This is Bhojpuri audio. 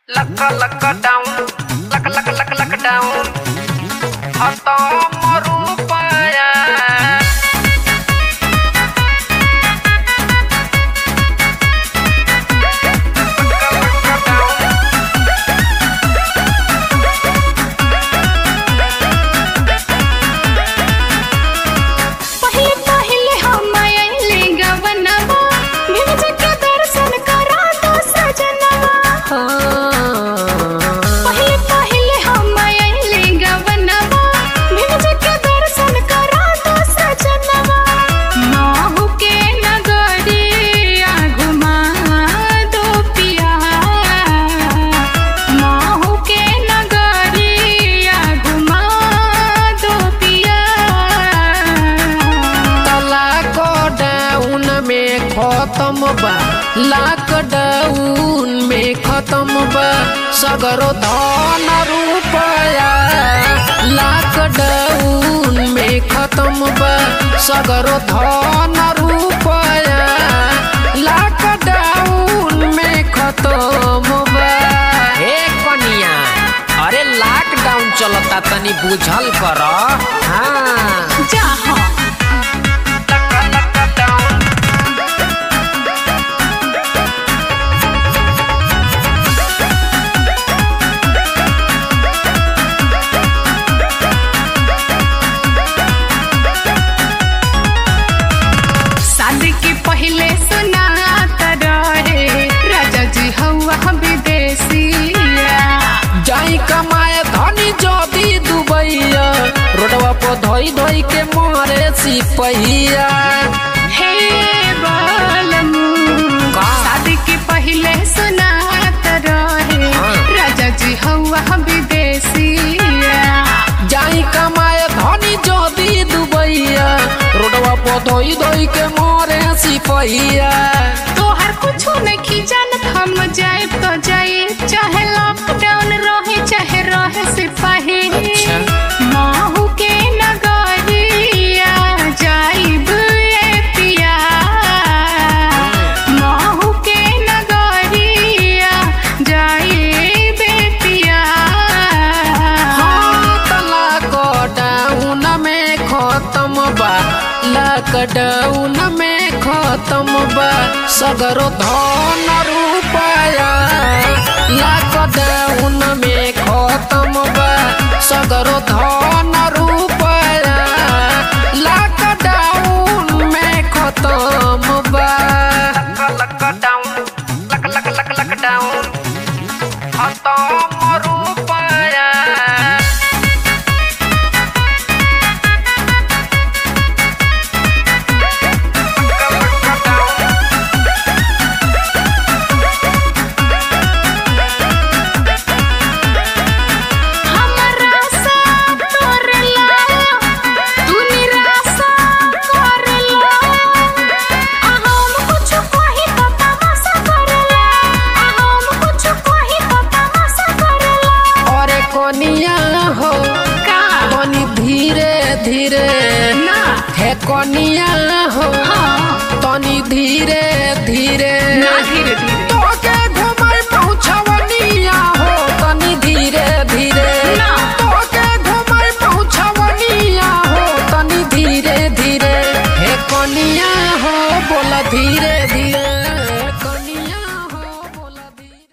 Luck lockdown lock lock lock lockdown हतम रूपया पहिले पहिले हम आइले गवनवा भिज के दर्शन करा दो सजनवा पहिले पहिले हम आइले गवनवा भिज के दर्शन करा दो सजनवा माहू के नगरिया घुमा दो पिया माहू के नगरिया घुमा दो पिया लॉकडाउन में खत्म बा लॉकडाउन में खत्म बा सगरो धन रुपया लॉकडाउन में खत्म बा सगरो धन रुपया लॉकडाउन में खत्म बा हे कनिया अरे लॉकडाउन चलता तनी बुझल कर हाँ जहाँ शादी के पहले सुनात रहे राजा जी हवा विदेशिया जाई कमाए धनी जदी दुबैया रोडवा पर धोई धोई के मारे सिपहिया हे बालमू का? शादी के पहले सुनात रहे हाँ। राजा जी हवा विदेशिया जाई कमाए धनी जदी दुबैया रोडवा पर धोई धोई के मारे सिपहिया तोहर कुछो नहीं जानत हम जाए तो जाए चाहे लॉकडाउन रहे चाहे रहे सिपाही अच्छा। माहू के नगरिया जाइब ए पिया माहू के नगरिया जाइब ए पिया लॉकडाउन में खत्म बा लॉकडाउन में खत्म बा सगरो धन रुपया लॉकडाउन में खत्म बा सगरो धन रुपया लॉकडाउन में खत्म बा lockdown lock lock lock lockdown खत्म रुपया हमरा सा तोरला तू निराशा करला आ हम कुछ कही तो तमाशा करला आ हम कुछ कही तो तमाशा करला अरे कोनिया हो का कोनी धीरे धीरे ना हे कोनिया हो हाँ तनी धीरे धीरे ना धीरे धीरे